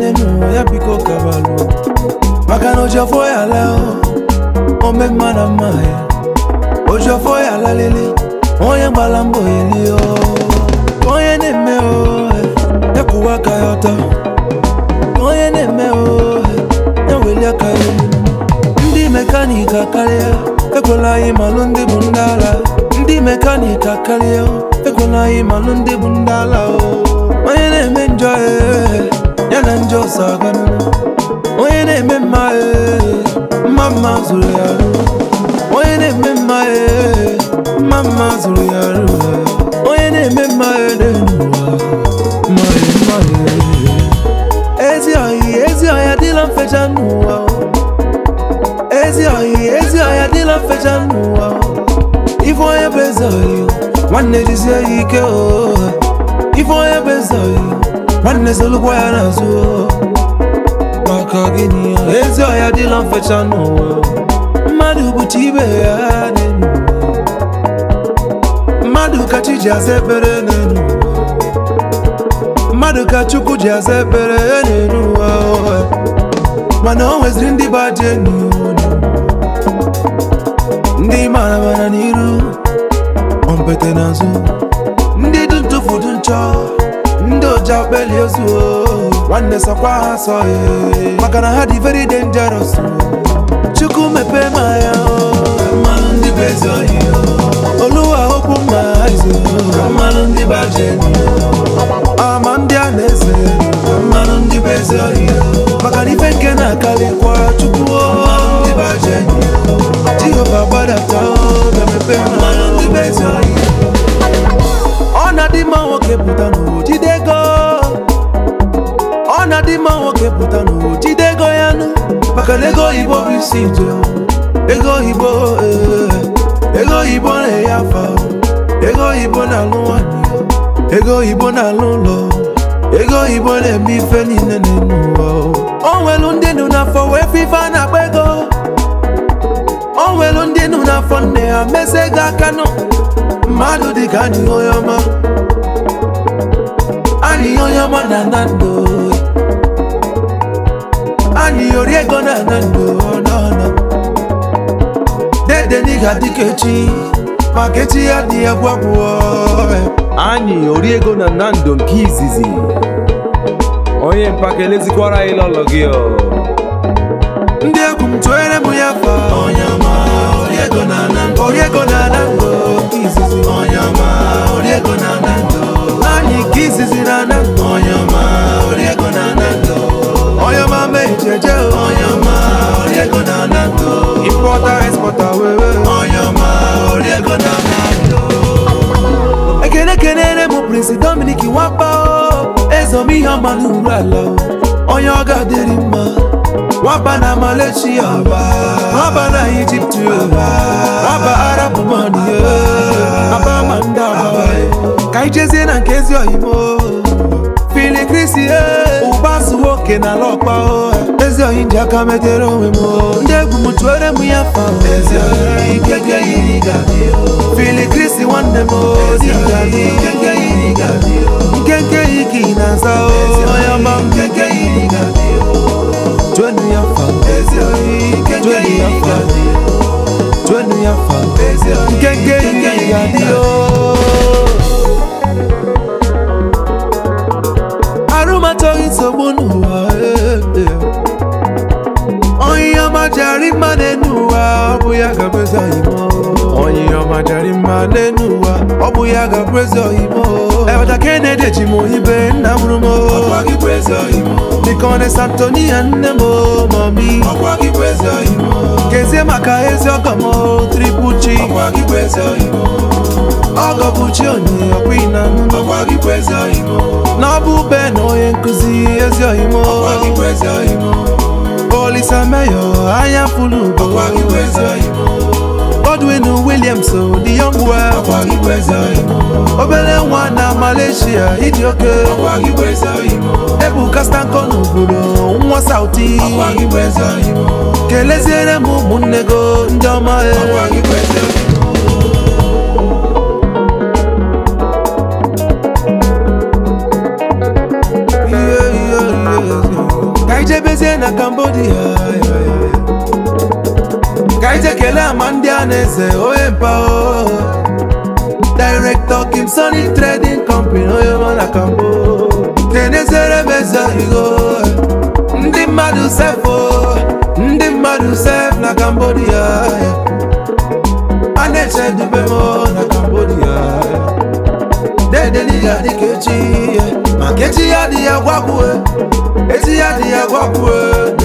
n'ụwa ya biko kabalụ maka na ojofo ya la ome mma na mma ya ojofo ya lalele onye gbara mbọ eli o onye na-eme o ya kwụwa aka ya ọtọ onye na-eme o ya weli aka ya elu ndị mekaniki akarịa ekwela anyị malụ ndị bụ ndị ala ndị mekaniki akarịa ekwela anyị malụ ndị bụ ndị ala o onye na-eme njọ ee, ya na njọ so aganụ onye na-eme mma ee, mma mma zụrụ ya arụ onye na-eme mma ee, mma mma zụrụ ya arụ onye na-eme mma ee, n'elu ụwa mma ee, mma ee. ezi ọhị ezi ọhịa dịla mfecha n'ụwa o. ezi ọhị ezi ọhịa dịla mfecha n'ụwa o. ife onye bụ eze ọhị nwanne jizie ya ike o ife onye bụ eze ọhị nwanne zolukwa ya n'azụ o. maka gịnị ya ezi ọhịa dịla mfecha n'ụwa o. mmadụ bụcha ibe ya n'elu ụwa. mmadụ ka chi ji aza ekpere n'elu ụwa. mmadụ ka chukwu ji aza ekpere n'elu ụwa o. mana o nweziri ndị bụ aja enyi unu ndị mara mara n'iru ompete n'azụ ndị dị ntụfu dị nchọ ndị oja kpeli ozu o. nwanne sọkwa ha sọ ee. maka na ha dị very dangerous o. chukwu mepee ma ya mmanụ ndị bụ ezi ohi oluwa okwu mma izu mmanụ ndị bụ aja enyi ama ndị a na-eze mmanụ ndị bụ ezi ohi maka na ife nke na-akarịkwa chukwu jehova gbadata ga-emepe mmanụ ndị bụ ezi ohi ọ na-adị mma nwoke pụta n'ụwa jide ego ọ na-adị mma nwoke pụta n'ụwa jide ego ya nụ maka na ego oyibo bụ isi ije ego oyibo ee, ego oyibo na-enye afa ego oyibo na-alụ nwanyị ego oyibo na-alụ ụlọ ego oyibo na-eme ife niile n'elu ụwa o nwelu ndị nụ n'afọ wee fe ife a na-akpa ego o nwelu ndị nụ n'afọ nne ha mesi ego aka nụ mmadụ dị ka anyị onye ọma anyị onye ọma na ana ndụ anyị ori ego na ana ndụ n'ọnụ dede n'iga dịka echi maka echi ya dị ya gwagwuo anyị ori ego na nando nke izizi onye mpaka elezikwara anyị lọlọ gị ọ ndị egwu m tụere m ya fa onye ọma ori ego na ana ndụ ori ego na ana ndụ nke izizi onye ọma ori ego na ana ndụ anyị nke izizi na ana ndụ onye ọma ori ego na ana ndụ onye ọma mee jeje onye ọma ori ego na ana ndụ importa exporta wewe onye ọma ori ego na ana ndụ ekene kenere m prince dominic nwapa o ezom ihe ọma n'uru ala o onye ọ ga-adịrị mma nwaba na malaysia nwaba na ijipt nwaba arab man aba ma ndị agba ka anyị jezie na nke ezi oyimo fili krisi ụba su nwoke na ala ọkpa o ezi oyi ji aka metere onwe m o. ndị egwu m tụere m ya fa ezi oyi keke yiri ga-adị o. fili krisi nwanne m o dị ga-adị keke yiri ga-adị o. nkenke yi ka ị na-aza o onye ọma m keke yiri ga-adị o. tụenu ya fa ezi oyi keke yiri ga-adị o. tụenu ya fa ezi oyi nkenke yiri ga-adị o. arụmatọghị nsogbu n'ụwa eh, eh. onye ọma jari mma n'enu ụwa ọ bụ ya ga-abụ eze oyimo onye ọma jari mma n'enu ụwa ọ bụ ya ga-abụ eze oyimo ebata kenedi ji m oyibe nna mụrụ m dịka ọ na santonia nne m mami kezie maka ezi ọgọ m tripuchi ọgọ bụ chi onye ọkwa ịna na ọ bụ be na onye nkụzi ezi oyimo olisa meyo anya fulu ugo Godwin Williams the young well obere nwa na Malaysia ịdị oke Ebuka Stanko n'obodo nwa Sauti keleziere m ụmụnne go ndị ọma e Yeah, yeah, yeah, yeah. jebezie na cambodia ya, ya, ya. ka anyị jee kelee ama ndị a na-eze onye mpa o director kim sony trading company onye ọma na kambo kenezere m eze igo ndị mmadụ sefo ndị mmadụ sef na cambodia ya. a na-eche dube m na cambodia dedeliga dịka echi ya maka echi ya dị ya gwakwue echi ya dị ya gwakwue